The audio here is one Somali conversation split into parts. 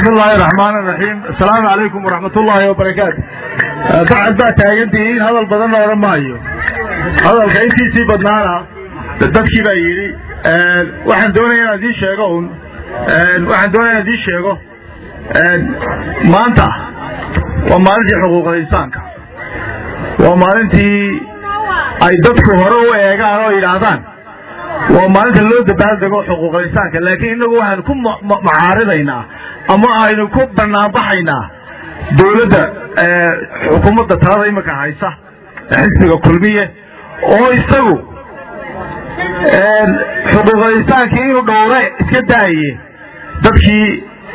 bismi illaahi raxmaan raxiim asalaamu calaykum waraxmat ullaahi wabarakaatu bacad baa taagantihiin hadal badanna odhan maayo hadalka intiisii badnaana dadkii baa yidhi waxaan doonaya inaan idiin sheego un waxaan doonaya inaan idiin sheego maanta waa maalintii xuquuqul insaanka waa maalintii ay dadku hore u eegaan oo yidhaahdaan waa maalinta loo dabaaldego xuquuqul insaanka laakiin innagu waxaan ku macaaridaynaa ama aynu ku banaanbaxaynaa dawladda xukuumadda talada iminka haysa xisbiga kulmiye oo isagu xuquuqul insaankii inuu dhowre iska daaye dadkii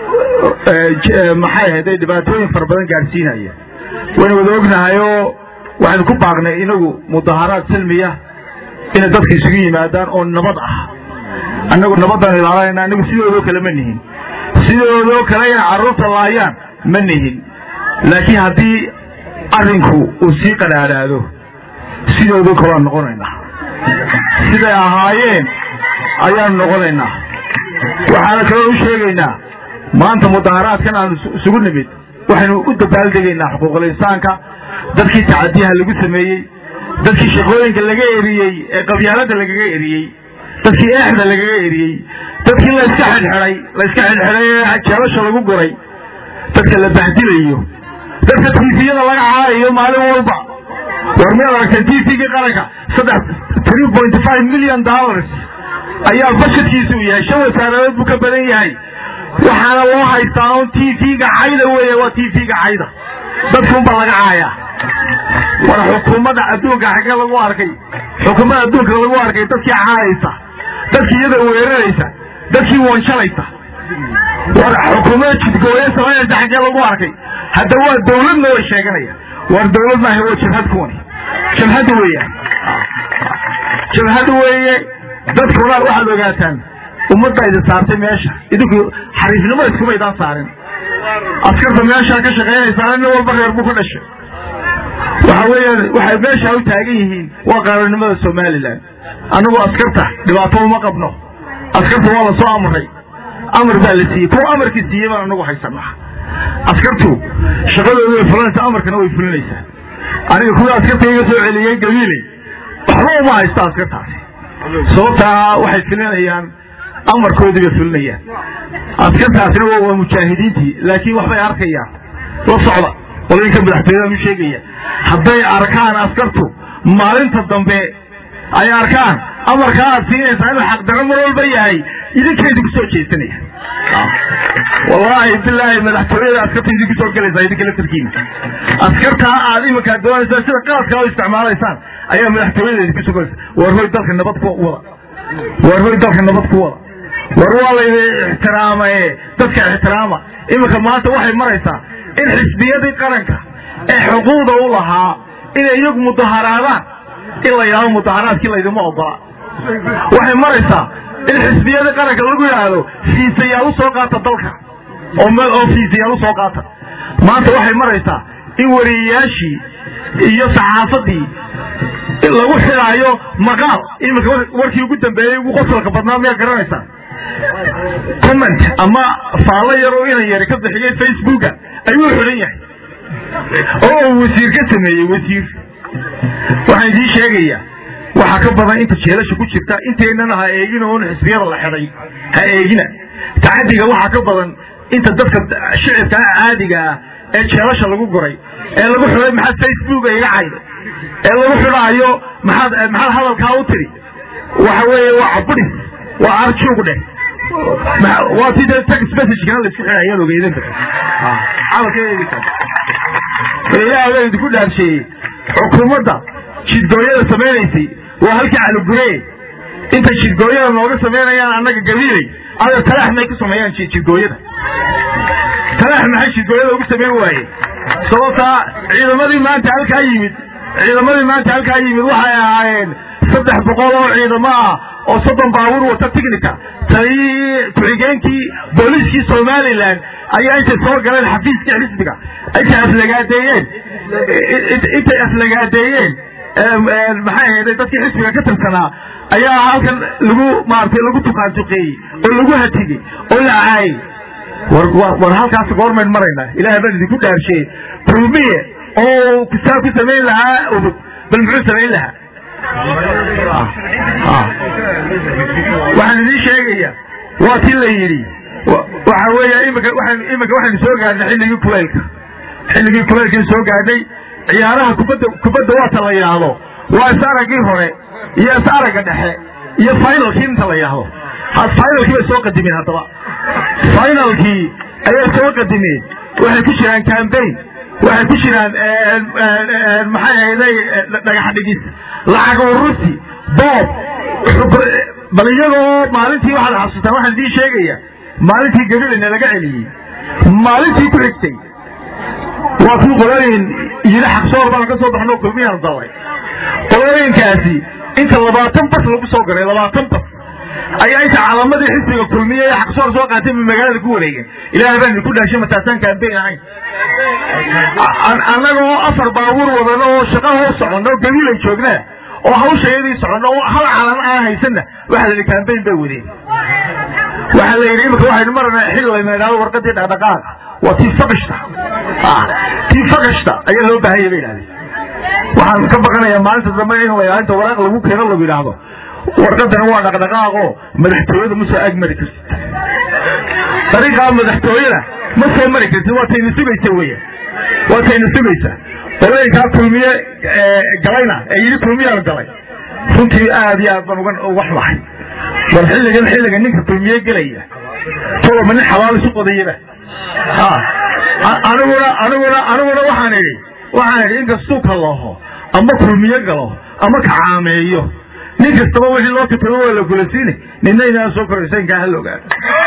maxay ahayday dhibaatooyin fara badan gaadhsiinaya waynu wada ognahayoo waxaynu ku baaqnay inagu mudaharaad silmiya inay dadka isugu yimaadaan oo nabad ah annagu nabaddaan ilaalanayna anagu sidoodoo kale ma nihin sidoodoo kale inay carruurta laayaan ma nihin laakiin haddii arrinku uu sii qadhaadhaado sidoodoo kaleaan noqonaynaa siday ahaayeen ayaanu noqonaynaa waxaana kaloo u sheegaynaa maanta mudaharaadkan aanu isugu nimid waxaynu u dabaaldegaynaa xuquuqul insaanka dadkii tacadiyaha lagu sameeyey dadkii shaqooyinka laga eriyey ee qabyaalada lagaga eriyey dadkii eexda lagaga eriyey dadkii layska xidhxidhay layska xidhxidhay ee jeelasha lagu guray dadka la bahdilayo dadka tiifiyada laga caarayo maalin walba war miyaad aragteen tvgii qaranka saddex three point five million dollars ayaa bashadkiisu u yahay shan wasaaradood buu ka badan yahay waxaana loo haystaa un tvga cayda weeye waa tvga cayda dadkunba laga caayaa war xukuumadda adduunka xaggee lagu arkay xukuumadda adduunka lagu arkay dadkii caayaysa dadkii iyada weeraraysa dadkii wanshalaysa war xukuumadda jidgooye samaynaysa xaggee lagu arkay hadda waa dawladna way sheeganaya war dawlad maaha waa jabhad kuwani jabhadda weeyaan jabhadda weeye dadkuna waxaad ogaataan ummadda idin saartay meesha idinku xariifnimo iskuma idaan saarin askarta meeshaa ka shaqaynaysaa nin walba reer buu ku dhashay waxa weeyaan waxay meeshaa u taagan yihiin waa qaranimada somalilan annagu askarta dhibaato uma qabno askarta waa la soo amray amar baa la siiyey kuwa amarkii siiyey baan anagu haysanaa askartu shaqadooda way fulanaysaa amarkana way fulinaysaa aniga kuwa askarta iga soo celiyey gabiiley waxba uma haysta askartaasi sababtaa waxay fulinayaan amarkoodii bay fulinayaan askartaasina waa mujaahidiintii laakiin waxbay arkayaan la socda qolooyinka madaxtooyadaan u sheegaya hadday arkaan askartu maalinta dambe ay arkaan amarkaa aad siinaysaa inuu xaqdarro mar walba yahay idinkeedu kusoo jeesanaya wallaahi bilaahi madaxtooyada askarta idinku soo gelaysaa idinka laftarkiina askartaa aad iminkaa doonaysaan sida qaladkaa u isticmaalaysaan ayaa madaxtooyada idinku soo gelaysa war hoy dalka nabad ku wada war hoy dalka nabad ku wada war waa laydin ixtiraamaye dadka ixtiraama iminka maanta waxay maraysaa in xisbiyadii qaranka ee xuquuqda u lahaa inay iyagu mudaharaadaan in la yidhahdo mudaharaadkii laydima ogola waxay maraysaa in xisbiyadii qaranka lagu yidhaahdo fiisayaal u soo qaata dalka oo meel oo fiisayaal u soo qaata maanta waxay maraysaa in wariyayaashii iyo saxaafadii lagu xidhaayo maqaal iminka warkii ugu dambeeyey ugu qosolka badnaa miyaa garanaysaa comment ama faallo yar oo inan yari ka bixiyey facebooka ayuu xidhan yahay oo uu wasiir ka sameeyey wasiir waxaan idiin sheegayaa waxaa ka badan inta jeelasha ku jirta inteynana ha eegin oon xisbiyada la xidhay ha eegina tacadiga waxaa ka badan inta dadka shicibka caadiga ah ee jeelasha lagu guray ee lagu xidhay maxaad facebooka iga cayda ee lagu xidhaayo maxaad maxaad hadalkaa u tiri waxa weeye waa cabudhis waa arjuug dheh waa si dee text messagekana laisku xidhay ayaad ogeydan karta hadalkeeda ilaahay baa idinku dhaarsheeyey xukuumadda jidgooyada samaynaysay waa halkii caluguree intay jidgooyada nooga samaynayaan annaga gabiiley ada talax may ku sameeyaan jidgooyada talax maxay jidgooyada ugu samayn waaye sababtaa ciidamadii maanta halkaa yimid ciidamadii maanta halkaa yimid waxay ahaayeen saddex boqol oo ciidamo ah oo soddon baabuur wata tignica taliyihii ku-xigeenkii booliiskii somalilan ayaa intay soo galeen xafiiskii xisbiga intay aflagaadeeyeen intay aflagaadeeyeen maxay ahayday dadkii xisbiga ka tirsanaa ayaa halkan lagu maaragtay lagu tukaantuqeeyey oo lagu hatigey oo la caayey war war halkaas goormayn maraynaa ilaahay baan idinku dhaarsheeyey kulmiye oo saa ku samayn lahaa udub bal muxuu samayn lahaa waxaan idiin sheegaya waa ti la yidhi waxa weeya imika waxaan imika waxaynu soo gaadhnay xilligii kuleylka xilligii kuleylkii soo gaadhnay ciyaaraha kubadda kubadda waata la yidhaahdo waa is araggii hore iyo is aragga dhexe iyo finalkii inta la yidhaahdo finalkii bay soo qadimeen haddaba finalkii ayay soo qadimeen waxay ku jiraan cambaign waxay ku jiraan maxay ahayday dhagax dhigis lacag urusi boob bal iyagoo maalintii waxaad xasuutaan waxaan idiin sheegaya maalintii gabilana laga celiyey maalintii ku xigtay waa kii qolooyin yidhi xaqsoor baan ka soo baxno kulmiyaan dalay qolooyinkaasi inta labaatan bas lagu soo garay labaatan bas ayaa inta calaamadii xisbiga kulmiye ee xaqsoor soo qaatay ba magaalada ku wareegeen ilaahay baan idinku dhaashay mataasaan kaambeyn ahayn annagoo afar baabuur wadano oo shaqa hoos soconno gabilay joognaa oo hawshayadii soconno oo hal calan aan haysanna waxaa la yidhi kaambeyn bay wadeen waxaa la yidhi imika waxaynu maranaa xil layna idhahdo warqadii dhaqdhaqaaqa waa tii fakashta tii fakashta ayaa loo baahanya bay idhahdeen waxaan ka baqanayaa maalinta dambe in la inta waraaq lagu keeno lagu yidhaahdo warqadani waa dhaqdhaqaaqo madaxtooyada ma soo agmari kartid dariiqaa madaxtooyada ma soo mari kartid waa tayna sugaysa weya waa tayna sugaysa qolooyinkaa kulmiye galayna ee yidhi kulmiyaan galay runtii aad iyo aad baan uga uga xumahay war xilligan xilliga ninka kulmiye gelaya toloma nin xabaal isu qodayaba aniguna aniguna aniguna waxaan idhi waxaan idhi inkastuu kalaho ama kulmiye galo ama kacaameeyo nin kastaba wixii loo kitabo waa la gulasiine nina inaan soo koraysaynkaa hal ogaado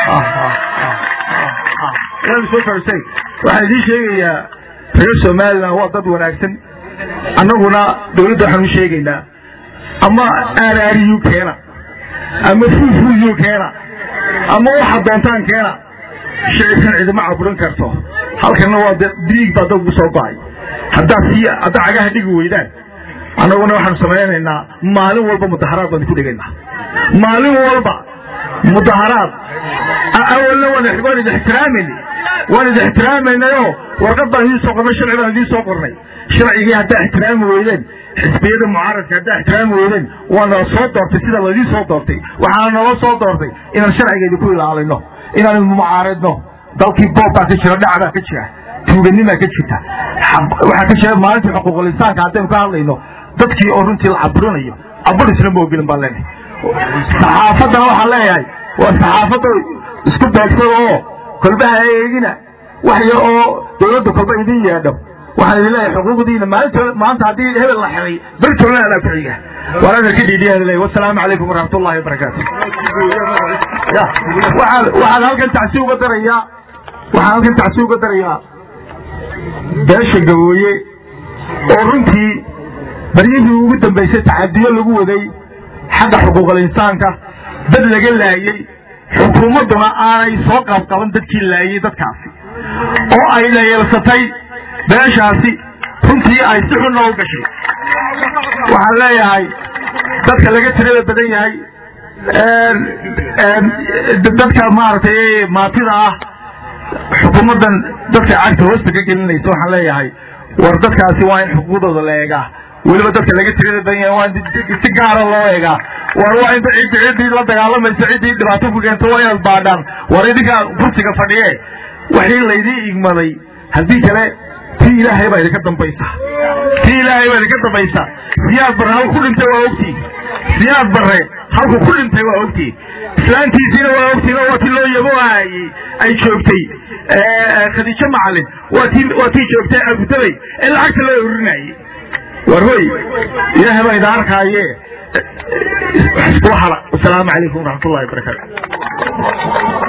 waan soo koraysayn waxaan idiin sheegayaa reer somaliland waa dad wanaagsan annaguna dawladda waxaan u sheegaynaa ama aaraariyu keena ama fuufuuyu keena ama waxa doontaan keena shicibkan cidima caburin karto halkana waa de diig baa dad ugu soo go-ay haddaad sii haddaa cagaha dhigi weydaan annaguna waxaanu samaynaynaa maalin walba mudaharaad baan ku dhigaynaa maalin walba mudaharaad awalna waan waan idi ixtiraamayna waan idi ixtiraamaynayoo warqad baan idiin soo qornay sharci baan idiin soo qornay sharcigii haddaa ixtiraami weydeen xisbiyada mucaaradka haddaa ixtiraami weydeen waa nala soo doortay sida laydin soo doortay waxaana nala soo doortay inaan sharciga idinku ilaalino inaan mucaaradno dalkii boob baa ka jira dhac baa ka jira tuuganimaa ka jirta waxaa ka jira maalintii xuquuqul insaanka haddaynu ka hadlayno dadkii oo runtii la caburinayo cabur isla moogelin baan leenahay saxaafaddana waxaan leeyahay waa saxaafadda isku beegsada oo kolbaha eegina wax yar oo dawladda kolba idin yeedho waxaan idin leeyahay xuquuqdiina maalinta maanta haddii hebel la xiray bertolna alaa ku xiga waan adarka dhiidhiyaada leeyahay wasalaamu calaykum waraxmat ullahi wabarakaatu ya waxaan waxaan halkan tacsi uga darayaa waxaan halkan tacsi uga darayaa beesha gabooye oo runtii baryihii ugu dambaysay tacadiyo lagu waday xagga xuquuqal insaanka dad laga laayey xukuumadduna aanay soo qaabqaban dadkii laayey dadkaasi oo ay dhayeelsatay beeshaasi runtii ay si xunna u gashay waxaan leeyahay dadka laga tirada badan yahay dadka maaragtay maatida ah xukuumaddan dadka cagta hoosta ka gelinaysa waxaan leeyahay war dadkaasi waa in xuquuqdooda la eegaa weliba dadka laga tirada badan yahay waa in si gaara loo eegaa war waa in ciddi ciddii la dagaalamaysa ciddii dhibaato ku keento waa inaad baadhaan war idinkaa kursiga fadhiye waxii laydii igmaday haddii kale tii ilaahay baa idinka dambaysa tii ilaahay baa idinka dambaysa siyaad barre halku ku dhintay waa ogtii siyaad barre halku ku dhintay waa ogtii islaantiisiina waa ogtiin oo waa tii loo yabo aayey ay joogtay khadiijo macalin waa tii waa tii joogtay abudabay ee lacagta loo urinayey war hoy ilaahay baa idin arkaaye isku hala wasalaamu calaykum waraxmat ullahi wabarakaatu